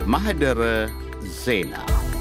ማህደረ ዜና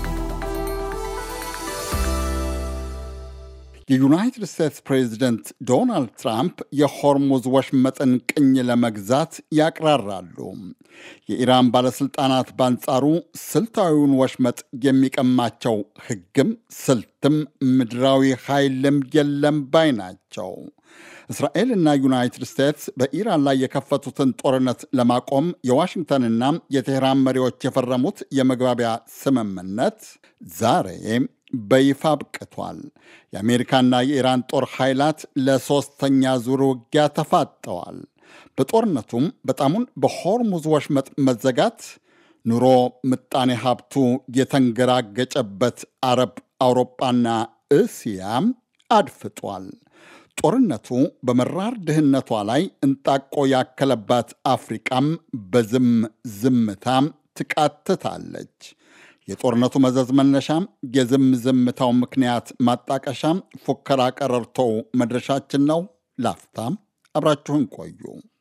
የዩናይትድ ስቴትስ ፕሬዚደንት ዶናልድ ትራምፕ የሆርሙዝ ወሽመጥን ቅኝ ለመግዛት ያቅራራሉ። የኢራን ባለሥልጣናት በአንጻሩ ስልታዊውን ወሽመጥ የሚቀማቸው ሕግም ስልትም ምድራዊ ኃይልም የለም ባይ ናቸው። እስራኤልና ዩናይትድ ስቴትስ በኢራን ላይ የከፈቱትን ጦርነት ለማቆም የዋሽንግተንና የቴህራን መሪዎች የፈረሙት የመግባቢያ ስምምነት ዛሬ በይፋ አብቅቷል። የአሜሪካና የኢራን ጦር ኃይላት ለሦስተኛ ዙር ውጊያ ተፋጠዋል። በጦርነቱም በጣሙን በሆርሙዝ ወሽመጥ መዘጋት ኑሮ ምጣኔ ሀብቱ የተንገራገጨበት አረብ፣ አውሮጳና እስያ አድፍጧል። ጦርነቱ በመራር ድህነቷ ላይ እንጣቆ ያከለባት አፍሪቃም በዝም ዝምታ ትቃትታለች። የጦርነቱ መዘዝ መነሻም የዝም ዝምታው ምክንያት ማጣቀሻም ፉከራ ቀረርቶው መድረሻችን ነው። ላፍታም አብራችሁን ቆዩ።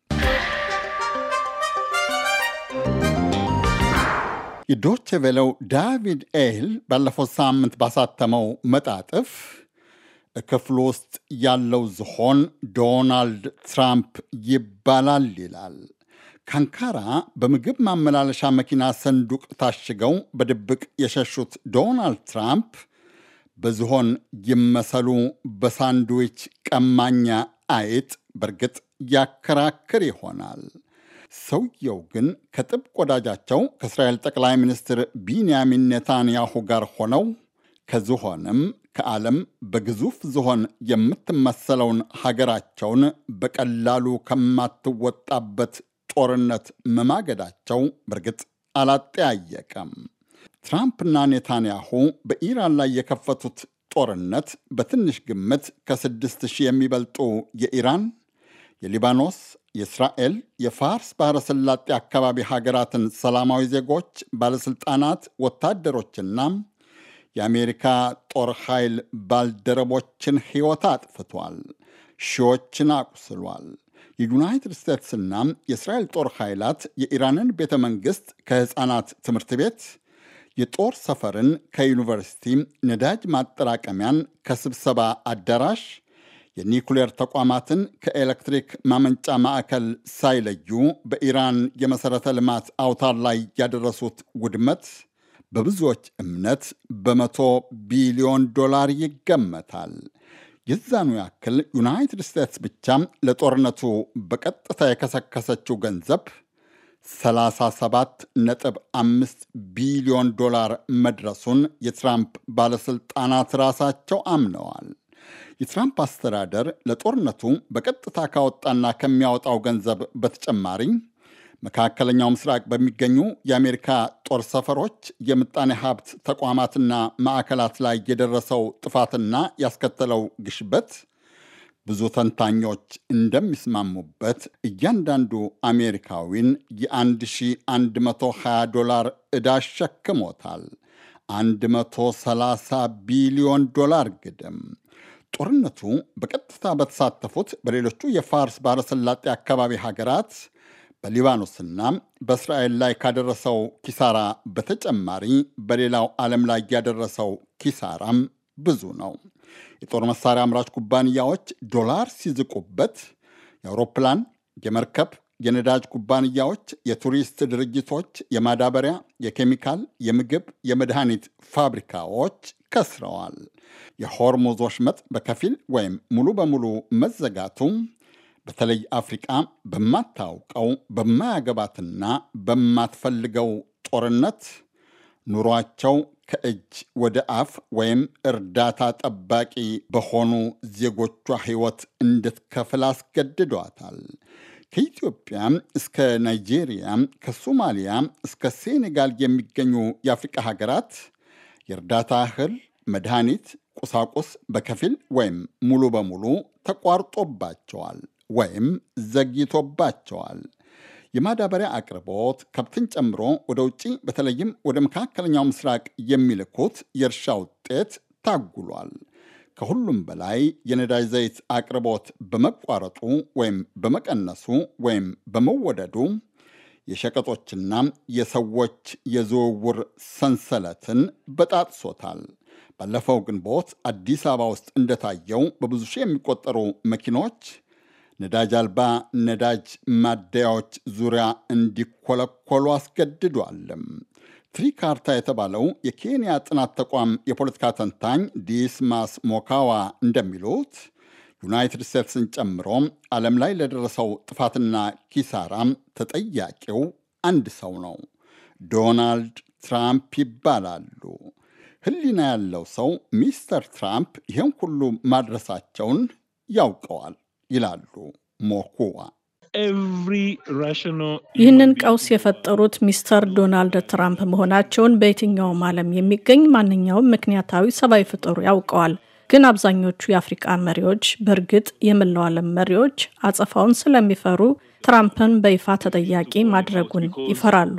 የዶቼ ቬለው ዳቪድ ኤል ባለፈው ሳምንት ባሳተመው መጣጥፍ ክፍሉ ውስጥ ያለው ዝሆን ዶናልድ ትራምፕ ይባላል ይላል። ከአንካራ በምግብ ማመላለሻ መኪና ሰንዱቅ ታሽገው በድብቅ የሸሹት ዶናልድ ትራምፕ በዝሆን ይመሰሉ በሳንድዊች ቀማኛ አይጥ በእርግጥ ያከራክር ይሆናል። ሰውየው ግን ከጥብቅ ወዳጃቸው ከእስራኤል ጠቅላይ ሚኒስትር ቢንያሚን ኔታንያሁ ጋር ሆነው ከዝሆንም ከዓለም በግዙፍ ዝሆን የምትመሰለውን ሀገራቸውን በቀላሉ ከማትወጣበት ጦርነት መማገዳቸው በእርግጥ አላጠያየቀም። ትራምፕና ኔታንያሁ በኢራን ላይ የከፈቱት ጦርነት በትንሽ ግምት ከስድስት ሺህ የሚበልጡ የኢራን፣ የሊባኖስ፣ የእስራኤል፣ የፋርስ ባሕረ ሰላጤ አካባቢ ሀገራትን ሰላማዊ ዜጎች፣ ባለሥልጣናት፣ ወታደሮችና የአሜሪካ ጦር ኃይል ባልደረቦችን ሕይወት አጥፍቷል። ሺዎችን አቁስሏል። የዩናይትድ ስቴትስና የእስራኤል ጦር ኃይላት የኢራንን ቤተ መንግሥት ከሕፃናት ትምህርት ቤት፣ የጦር ሰፈርን ከዩኒቨርሲቲ፣ ነዳጅ ማጠራቀሚያን ከስብሰባ አዳራሽ፣ የኒኩሌር ተቋማትን ከኤሌክትሪክ ማመንጫ ማዕከል ሳይለዩ በኢራን የመሠረተ ልማት አውታር ላይ ያደረሱት ውድመት በብዙዎች እምነት በመቶ ቢሊዮን ዶላር ይገመታል። የዛኑ ያክል ዩናይትድ ስቴትስ ብቻ ለጦርነቱ በቀጥታ የከሰከሰችው ገንዘብ 37.5 ቢሊዮን ዶላር መድረሱን የትራምፕ ባለሥልጣናት ራሳቸው አምነዋል። የትራምፕ አስተዳደር ለጦርነቱ በቀጥታ ካወጣና ከሚያወጣው ገንዘብ በተጨማሪ መካከለኛው ምስራቅ በሚገኙ የአሜሪካ ጦር ሰፈሮች፣ የምጣኔ ሀብት ተቋማትና ማዕከላት ላይ የደረሰው ጥፋትና ያስከተለው ግሽበት ብዙ ተንታኞች እንደሚስማሙበት እያንዳንዱ አሜሪካዊን የ1120 ዶላር ዕዳ አሸክሞታል። 130 ቢሊዮን ዶላር ግድም። ጦርነቱ በቀጥታ በተሳተፉት በሌሎቹ የፋርስ ባሕረ-ሰላጤ አካባቢ ሀገራት በሊባኖስና በእስራኤል ላይ ካደረሰው ኪሳራ በተጨማሪ በሌላው ዓለም ላይ ያደረሰው ኪሳራም ብዙ ነው። የጦር መሳሪያ አምራች ኩባንያዎች ዶላር ሲዝቁበት፣ የአውሮፕላን፣ የመርከብ፣ የነዳጅ ኩባንያዎች፣ የቱሪስት ድርጅቶች፣ የማዳበሪያ፣ የኬሚካል፣ የምግብ፣ የመድኃኒት ፋብሪካዎች ከስረዋል። የሆርሙዝ ወሽመጥ በከፊል ወይም ሙሉ በሙሉ መዘጋቱ በተለይ አፍሪቃ በማታውቀው በማያገባትና በማትፈልገው ጦርነት ኑሯቸው ከእጅ ወደ አፍ ወይም እርዳታ ጠባቂ በሆኑ ዜጎቿ ሕይወት እንድትከፍል አስገድዷታል። ከኢትዮጵያ እስከ ናይጄሪያ፣ ከሶማሊያ እስከ ሴኔጋል የሚገኙ የአፍሪቃ ሀገራት የእርዳታ እህል፣ መድኃኒት፣ ቁሳቁስ በከፊል ወይም ሙሉ በሙሉ ተቋርጦባቸዋል ወይም ዘግይቶባቸዋል። የማዳበሪያ አቅርቦት ከብትን ጨምሮ ወደ ውጭ በተለይም ወደ መካከለኛው ምስራቅ የሚልኩት የእርሻ ውጤት ታጉሏል። ከሁሉም በላይ የነዳጅ ዘይት አቅርቦት በመቋረጡ ወይም በመቀነሱ ወይም በመወደዱ የሸቀጦችና የሰዎች የዝውውር ሰንሰለትን በጣጥሶታል። ባለፈው ግንቦት አዲስ አበባ ውስጥ እንደታየው በብዙ ሺህ የሚቆጠሩ መኪኖች ነዳጅ አልባ ነዳጅ ማደያዎች ዙሪያ እንዲኮለኮሉ አስገድዷልም። ትሪካርታ የተባለው የኬንያ ጥናት ተቋም የፖለቲካ ተንታኝ ዲስማስ ሞካዋ እንደሚሉት ዩናይትድ ስቴትስን ጨምሮ ዓለም ላይ ለደረሰው ጥፋትና ኪሳራም ተጠያቂው አንድ ሰው ነው፣ ዶናልድ ትራምፕ ይባላሉ። ሕሊና ያለው ሰው ሚስተር ትራምፕ ይህን ሁሉ ማድረሳቸውን ያውቀዋል ይላሉ ሞኩዋ። ይህንን ቀውስ የፈጠሩት ሚስተር ዶናልድ ትራምፕ መሆናቸውን በየትኛውም ዓለም የሚገኝ ማንኛውም ምክንያታዊ ሰብአዊ ፍጡር ያውቀዋል። ግን አብዛኞቹ የአፍሪቃ መሪዎች በእርግጥ የመላው ዓለም መሪዎች አጸፋውን ስለሚፈሩ ትራምፕን በይፋ ተጠያቂ ማድረጉን ይፈራሉ።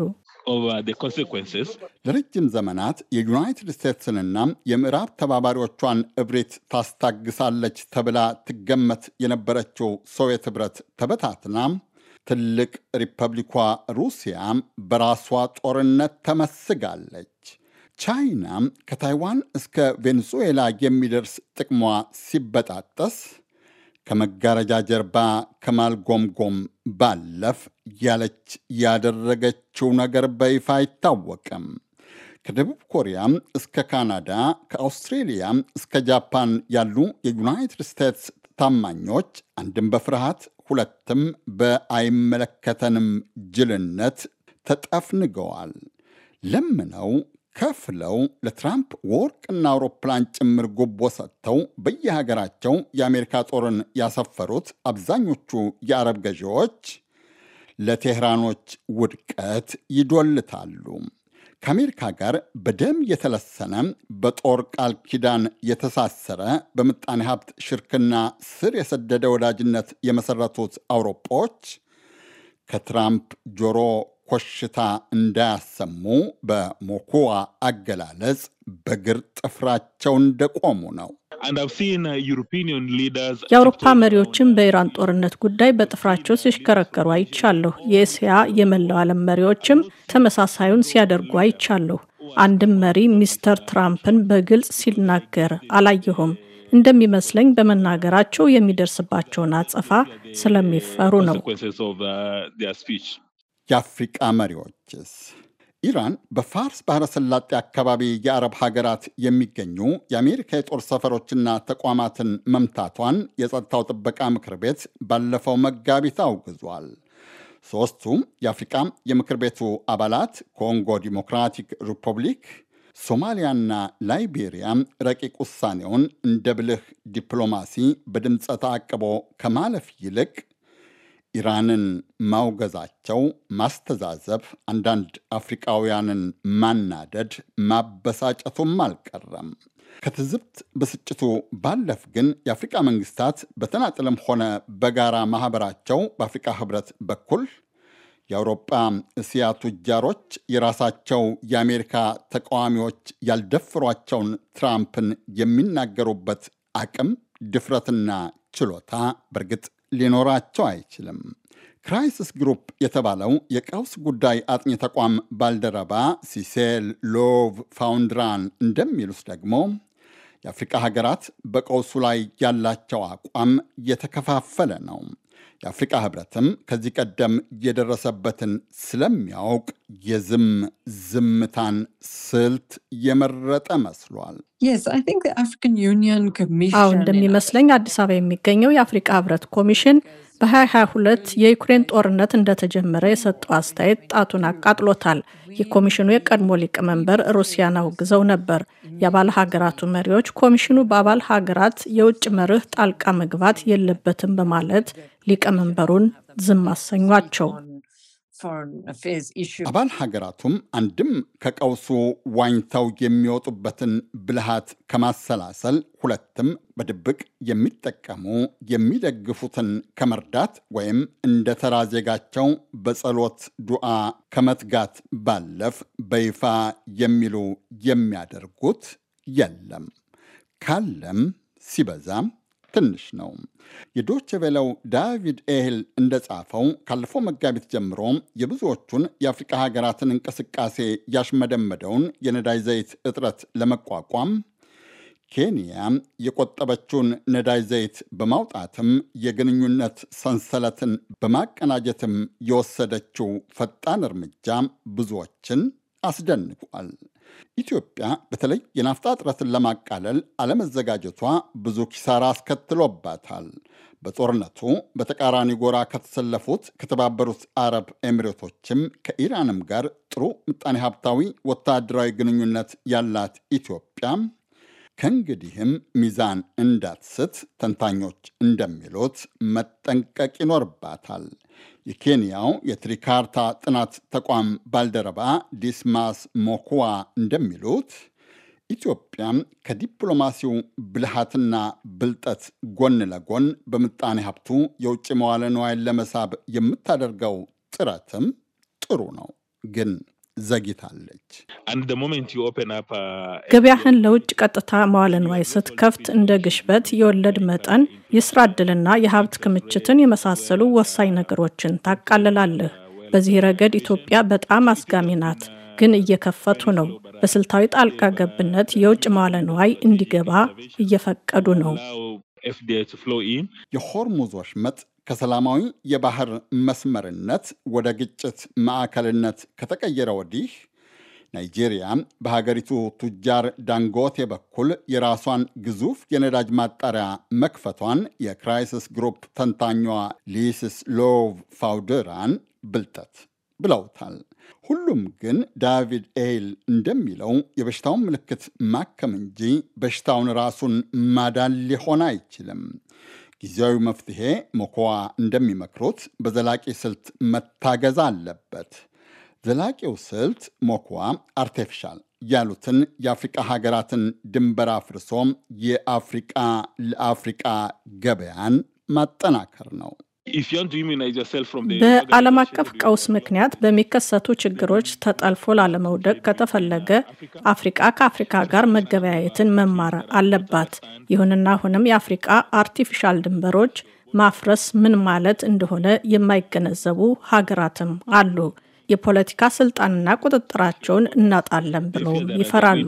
ለረጅም ዘመናት የዩናይትድ ስቴትስንና የምዕራብ ተባባሪዎቿን እብሪት ታስታግሳለች ተብላ ትገመት የነበረችው ሶቪየት ኅብረት ተበታትና ትልቅ ሪፐብሊኳ ሩሲያ በራሷ ጦርነት ተመስጋለች። ቻይና ከታይዋን እስከ ቬኔዙዌላ የሚደርስ ጥቅሟ ሲበጣጠስ ከመጋረጃ ጀርባ ከማልጎምጎም ባለፍ ያለች ያደረገችው ነገር በይፋ አይታወቅም። ከደቡብ ኮሪያ እስከ ካናዳ፣ ከአውስትሬሊያ እስከ ጃፓን ያሉ የዩናይትድ ስቴትስ ታማኞች አንድም በፍርሃት ሁለትም በአይመለከተንም ጅልነት ተጠፍንገዋል። ለምነው ከፍለው ለትራምፕ ወርቅና አውሮፕላን ጭምር ጉቦ ሰጥተው በየሀገራቸው የአሜሪካ ጦርን ያሰፈሩት አብዛኞቹ የአረብ ገዢዎች ለቴህራኖች ውድቀት ይዶልታሉ። ከአሜሪካ ጋር በደም የተለሰነ በጦር ቃል ኪዳን የተሳሰረ በምጣኔ ሀብት ሽርክና ስር የሰደደ ወዳጅነት የመሰረቱት አውሮፓዎች ከትራምፕ ጆሮ ኮሽታ እንዳያሰሙ በሞኩዋ አገላለጽ በግር ጥፍራቸው እንደቆሙ ነው። የአውሮፓ መሪዎችም በኢራን ጦርነት ጉዳይ በጥፍራቸው ሲሽከረከሩ አይቻለሁ። የእስያ የመላው ዓለም መሪዎችም ተመሳሳዩን ሲያደርጉ አይቻለሁ። አንድም መሪ ሚስተር ትራምፕን በግልጽ ሲናገር አላየሁም። እንደሚመስለኝ በመናገራቸው የሚደርስባቸውን አጸፋ ስለሚፈሩ ነው። የአፍሪቃ መሪዎችስ? ኢራን በፋርስ ባህረ ሰላጤ አካባቢ የአረብ ሀገራት የሚገኙ የአሜሪካ የጦር ሰፈሮችና ተቋማትን መምታቷን የጸጥታው ጥበቃ ምክር ቤት ባለፈው መጋቢት አውግዟል። ሦስቱም የአፍሪቃ የምክር ቤቱ አባላት ኮንጎ ዲሞክራቲክ ሪፐብሊክ፣ ሶማሊያና ላይቤሪያ ረቂቅ ውሳኔውን እንደ ብልህ ዲፕሎማሲ በድምፀ ተአቅቦ ከማለፍ ይልቅ ኢራንን ማውገዛቸው ማስተዛዘብ፣ አንዳንድ አፍሪቃውያንን ማናደድ፣ ማበሳጨቱም አልቀረም። ከትዝብት ብስጭቱ ባለፍ ግን የአፍሪቃ መንግስታት በተናጥልም ሆነ በጋራ ማህበራቸው በአፍሪቃ ህብረት በኩል የአውሮጳ እስያ ቱጃሮች የራሳቸው የአሜሪካ ተቃዋሚዎች ያልደፍሯቸውን ትራምፕን የሚናገሩበት አቅም ድፍረትና ችሎታ በእርግጥ ሊኖራቸው አይችልም። ክራይሲስ ግሩፕ የተባለው የቀውስ ጉዳይ አጥኚ ተቋም ባልደረባ ሲሴል ሎቭ ፋውንድራን እንደሚሉት ደግሞ የአፍሪቃ ሀገራት በቀውሱ ላይ ያላቸው አቋም የተከፋፈለ ነው። የአፍሪቃ ህብረትም ከዚህ ቀደም የደረሰበትን ስለሚያውቅ የዝም ዝምታን ስልት የመረጠ መስሏል። አዎ እንደሚመስለኝ አዲስ አበባ የሚገኘው የአፍሪቃ ህብረት ኮሚሽን በ2022 የዩክሬን ጦርነት እንደተጀመረ የሰጠው አስተያየት ጣቱን አቃጥሎታል። የኮሚሽኑ የቀድሞ ሊቀመንበር ሩሲያን አውግዘው ነበር። የአባል ሀገራቱ መሪዎች ኮሚሽኑ በአባል ሀገራት የውጭ መርህ ጣልቃ መግባት የለበትም በማለት ሊቀመንበሩን ዝም አሰኟቸው። አባል ሀገራቱም አንድም ከቀውሱ ዋኝተው የሚወጡበትን ብልሃት ከማሰላሰል፣ ሁለትም በድብቅ የሚጠቀሙ የሚደግፉትን ከመርዳት ወይም እንደ ተራ ዜጋቸው በጸሎት ዱዓ ከመትጋት ባለፍ በይፋ የሚሉ የሚያደርጉት የለም። ካለም ሲበዛም ትንሽ ነው። የዶች ቬለው ዳቪድ ኤህል እንደጻፈው ካለፈው መጋቢት ጀምሮ የብዙዎቹን የአፍሪቃ ሀገራትን እንቅስቃሴ ያሽመደመደውን የነዳጅ ዘይት እጥረት ለመቋቋም ኬንያ የቆጠበችውን ነዳጅ ዘይት በማውጣትም የግንኙነት ሰንሰለትን በማቀናጀትም የወሰደችው ፈጣን እርምጃ ብዙዎችን አስደንቋል። ኢትዮጵያ በተለይ የናፍጣ እጥረትን ለማቃለል አለመዘጋጀቷ ብዙ ኪሳራ አስከትሎባታል። በጦርነቱ በተቃራኒ ጎራ ከተሰለፉት ከተባበሩት አረብ ኤሚሬቶችም ከኢራንም ጋር ጥሩ ምጣኔ ሀብታዊ ወታደራዊ ግንኙነት ያላት ኢትዮጵያ ከእንግዲህም ሚዛን እንዳትስት ተንታኞች እንደሚሉት መጠንቀቅ ይኖርባታል። የኬንያው የትሪካርታ ጥናት ተቋም ባልደረባ ዲስማስ ሞኩዋ እንደሚሉት ኢትዮጵያ ከዲፕሎማሲው ብልሃትና ብልጠት ጎን ለጎን በምጣኔ ሀብቱ የውጭ መዋለ ንዋይን ለመሳብ የምታደርገው ጥረትም ጥሩ ነው ግን ዘግይታለች። ገበያህን ለውጭ ቀጥታ መዋለ ንዋይ ስትከፍት እንደ ግሽበት፣ የወለድ መጠን፣ የስራ ዕድልና የሀብት ክምችትን የመሳሰሉ ወሳኝ ነገሮችን ታቃልላለህ። በዚህ ረገድ ኢትዮጵያ በጣም አስጋሚ ናት፣ ግን እየከፈቱ ነው። በስልታዊ ጣልቃ ገብነት የውጭ መዋለ ንዋይ እንዲገባ እየፈቀዱ ነው። የሆርሙዝ ወሽመጥ ከሰላማዊ የባህር መስመርነት ወደ ግጭት ማዕከልነት ከተቀየረ ወዲህ ናይጄሪያ በሀገሪቱ ቱጃር ዳንጎቴ በኩል የራሷን ግዙፍ የነዳጅ ማጣሪያ መክፈቷን የክራይሲስ ግሩፕ ተንታኟ ሊስስ ሎቭ ፋውደራን ብልጠት ብለውታል። ሁሉም ግን ዳቪድ ኤይል እንደሚለው የበሽታውን ምልክት ማከም እንጂ በሽታውን ራሱን ማዳን ሊሆን አይችልም። ጊዜያዊ መፍትሄ ሞኮዋ እንደሚመክሩት በዘላቂ ስልት መታገዝ አለበት። ዘላቂው ስልት ሞኮዋ አርቴፊሻል ያሉትን የአፍሪቃ ሀገራትን ድንበር አፍርሶ የአፍሪቃ ለአፍሪቃ ገበያን ማጠናከር ነው። በዓለም አቀፍ ቀውስ ምክንያት በሚከሰቱ ችግሮች ተጠልፎ ላለመውደቅ ከተፈለገ አፍሪቃ ከአፍሪካ ጋር መገበያየትን መማር አለባት። ይሁንና አሁንም የአፍሪቃ አርቲፊሻል ድንበሮች ማፍረስ ምን ማለት እንደሆነ የማይገነዘቡ ሀገራትም አሉ። የፖለቲካ ስልጣንና ቁጥጥራቸውን እናጣለን ብለው ይፈራሉ።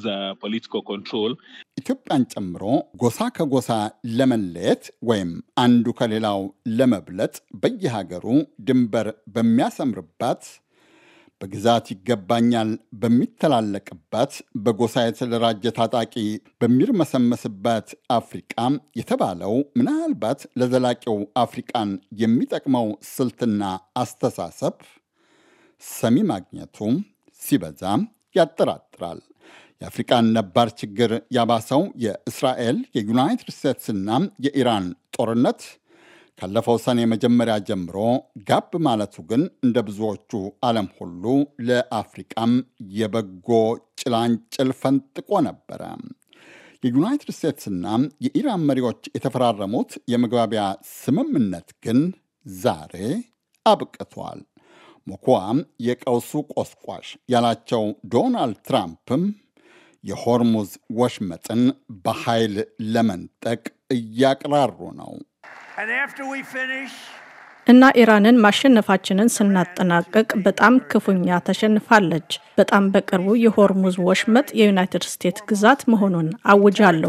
ኢትዮጵያን ጨምሮ ጎሳ ከጎሳ ለመለየት ወይም አንዱ ከሌላው ለመብለጥ በየሀገሩ ድንበር በሚያሰምርባት በግዛት ይገባኛል በሚተላለቅባት በጎሳ የተደራጀ ታጣቂ በሚርመሰመስባት አፍሪቃ የተባለው ምናልባት ለዘላቂው አፍሪቃን የሚጠቅመው ስልትና አስተሳሰብ ሰሚ ማግኘቱ ሲበዛ ያጠራጥራል። የአፍሪቃን ነባር ችግር ያባሰው የእስራኤል የዩናይትድ ስቴትስና የኢራን ጦርነት ካለፈው ሰኔ መጀመሪያ ጀምሮ ጋብ ማለቱ ግን እንደ ብዙዎቹ ዓለም ሁሉ ለአፍሪቃም የበጎ ጭላንጭል ፈንጥቆ ነበረ። የዩናይትድ ስቴትስና የኢራን መሪዎች የተፈራረሙት የመግባቢያ ስምምነት ግን ዛሬ አብቅቷል። ሞኮዋም የቀውሱ ቆስቋሽ ያላቸው ዶናልድ ትራምፕም የሆርሙዝ ወሽመጥን በኃይል ለመንጠቅ እያቅራሩ ነው። እና ኢራንን ማሸነፋችንን ስናጠናቅቅ በጣም ክፉኛ ተሸንፋለች። በጣም በቅርቡ የሆርሙዝ ወሽመጥ የዩናይትድ ስቴትስ ግዛት መሆኑን አውጃለሁ።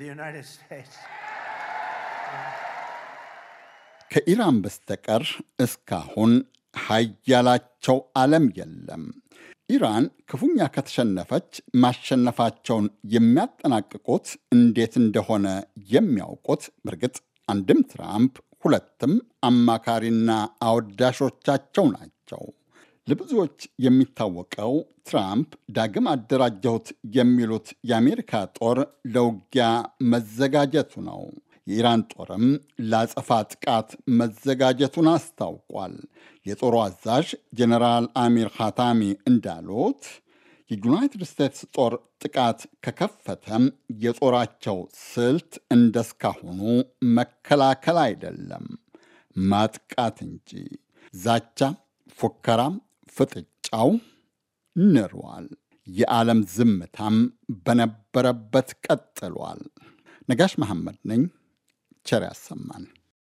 ከኢራን በስተቀር እስካሁን ሀያላቸው ዓለም የለም። ኢራን ክፉኛ ከተሸነፈች ማሸነፋቸውን የሚያጠናቅቁት እንዴት እንደሆነ የሚያውቁት በእርግጥ አንድም ትራምፕ ሁለትም አማካሪና አወዳሾቻቸው ናቸው። ለብዙዎች የሚታወቀው ትራምፕ ዳግም አደራጀሁት የሚሉት የአሜሪካ ጦር ለውጊያ መዘጋጀቱ ነው። የኢራን ጦርም ለአጸፋ ጥቃት መዘጋጀቱን አስታውቋል። የጦሩ አዛዥ ጀኔራል አሚር ኻታሚ እንዳሉት የዩናይትድ ስቴትስ ጦር ጥቃት ከከፈተም የጦራቸው ስልት እንደስካሁኑ መከላከል አይደለም፣ ማጥቃት እንጂ። ዛቻ፣ ፉከራም፣ ፍጥጫው ንሯል። የዓለም ዝምታም በነበረበት ቀጥሏል። ነጋሽ መሐመድ ነኝ። ቸር ያሰማን።